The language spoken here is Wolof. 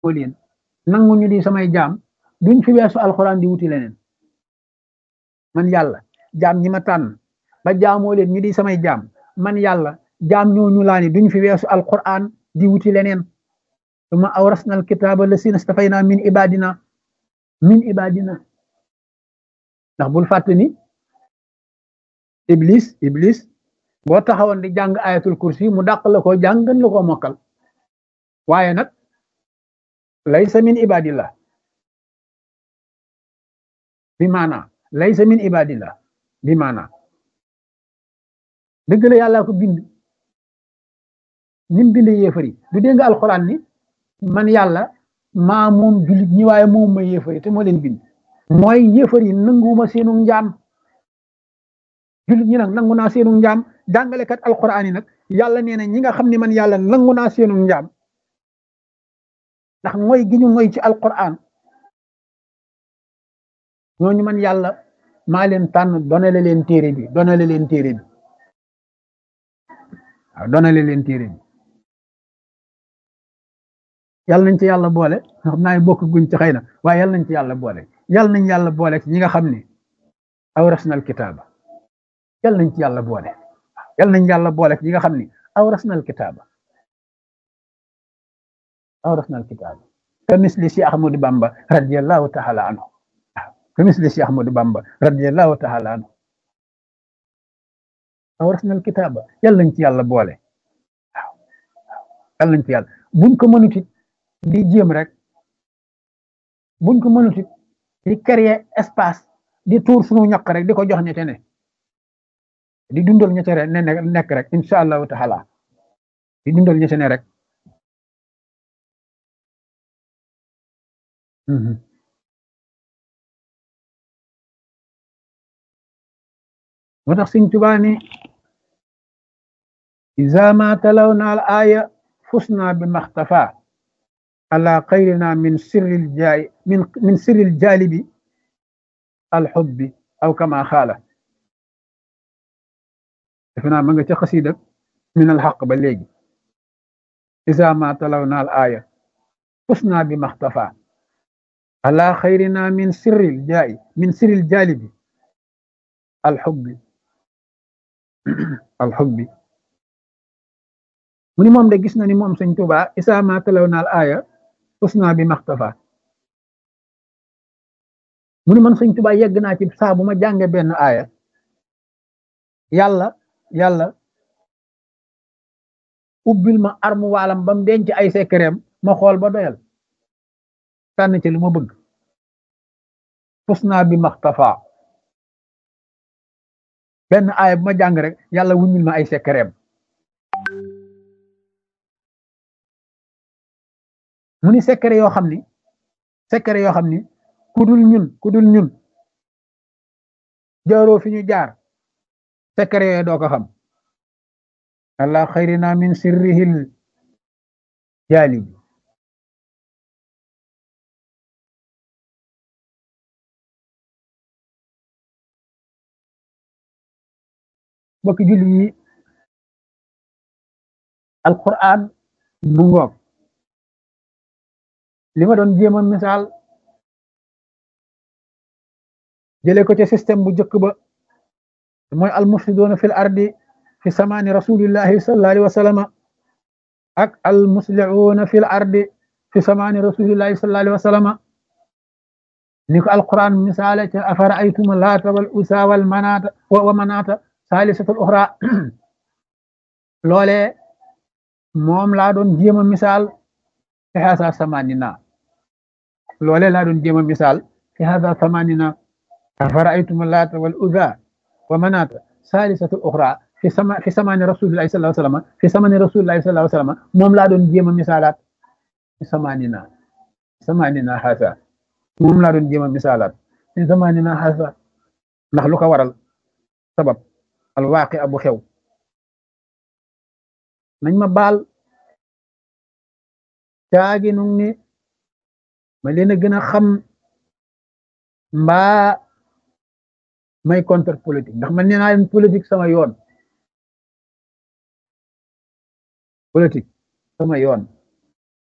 leen nangu ñu di samay jaam duñ fi weesu alxuraan di wuti leneen man yàlla jaam ñi ma tànn ba jaamoo leen ñu di samay jaam man yàlla jaam ñooñu laa ni duñ fi weesu alxuraan di wuti leneen suma awrasna alkitaaba lasina stafayna min ibadina min ibadina ndax bul fàtte ni iblis iblis boo taxawoon di jàng ayatul kursi mu dàq la ko jàng gën la ko mokkal waaye nag laysa min ibadillah bi maana laysa min ibadillah bi maana dëgg la yàlla ko bind nim bind yéefari du dégg nga alxuraan ni man yàlla maa moom jullit ñi waaye moom ma yéefari te moo leen bind mooy yéefari nanguwuma seenu njaam jullit ñi nag nangu naa seenu njaam jàngalekat alxuraan yi nag yàlla nee na ñi nga xam ne man yàlla nangu naa seenu njaam ndax mooy gi ñu ngoy ci alquran ñooñu man yàlla maa leen tànn donale leen téere bi donale leen téere bi waaw donale leen téere bi yàlla nañ ci yàlla boole xam naa bokk guñ ci xëy na waaye yàlla nañ ci yàlla boole yàlla nañ yàlla boole ci ñi nga xam ne awrasnal kitaaba yàlla nañ ci yàlla boole yàlla nañ yàlla boole ci ñi nga xam ne awrasnal kitaaba awrasna alkitab ka misli si ahmadu bamba radiallahu taala anhu ka misli si ahmadu bamba radiallahu taala anhu awrasna alkitaba yàlla nañ ci yàlla boole waaw yàlla nañ ci yàlla buñ ko mënutit di jéem rek buñ ko mënutit di créer espace di tuur sunu ñaq rek di ko jox ñete ne di dundal ñete ne nekk rek insha allahu taala di dundal ñete ne rek moo tax Sëñ Tuubaa ni iza ma talawna al aya fusna bi maxtafa ala xayrina min sirril jaay min min sirril jaalibi al xubbi aw kama xaala defe naa ma nga ca xasida min al xaq ba léegi iza ma talawna al aya fusna bi maxtafa ala xayrina min sirril jaay min sirril jaalibi alxubbi alxubbi mu ni moom de gis na ni moom sëñ Tuubaa isaa ma talaw naal aaya usna bi maxtafa mu ni man sëñ Tuubaa yegg naa ci saa bu ma jànge benn aaya yàlla yàlla ubbil ma armu waalam ba mu denc ay sekkereem ma xool ba doyal tànn ci lu ma bëgg usna bi maxtafa benn aaya bu ma jàng rek yàlla wuññil ma ay sekkereem mu ni sekkere yoo xam ni sekkere yoo xam ni ku dul ñun ku dul ñun jaaroo fi ñu jaar sekkere yooyu doo ko xam allah xayrina min sirrihil jaalibi bokki julli yi alquran mu ngoog li ma doon jéema misaal jële ko ci système bu njëkk ba mooy almufsiduuna fil ardi fi samaani rasulillahi sallallahu alayhi wa sallama ak almuslihuuna fil ardi fi samaani rasulillahi sallallahu alayhi wa sallama ni ko alquran misaale ca afara aytuma laata wal usa wal manaata wa manaata saalisatul uxra loole moom laa doon jéem a misaal fi hasa samanina loole laa doon jéem a misaal fi hasa samanina afara'aytum laata wal uzza wa manata saalisatul uxra fi sama fi samani rasulillahi sallallahu alayhi wasallam fi samani rasulillahi sallallahu alayhi wasallam moom laa doon jéem a misaalaat fi samanina samanina hasa moom laa doon jéem a misaalaat fi samanina hasa ndax lu ko waral sabab alwaaqi abu xew nañ ma baal caagi nu ni ma leen a gën a xam mbaa may contre politique ndax man nee naa leen politique sama yoon politique sama yoon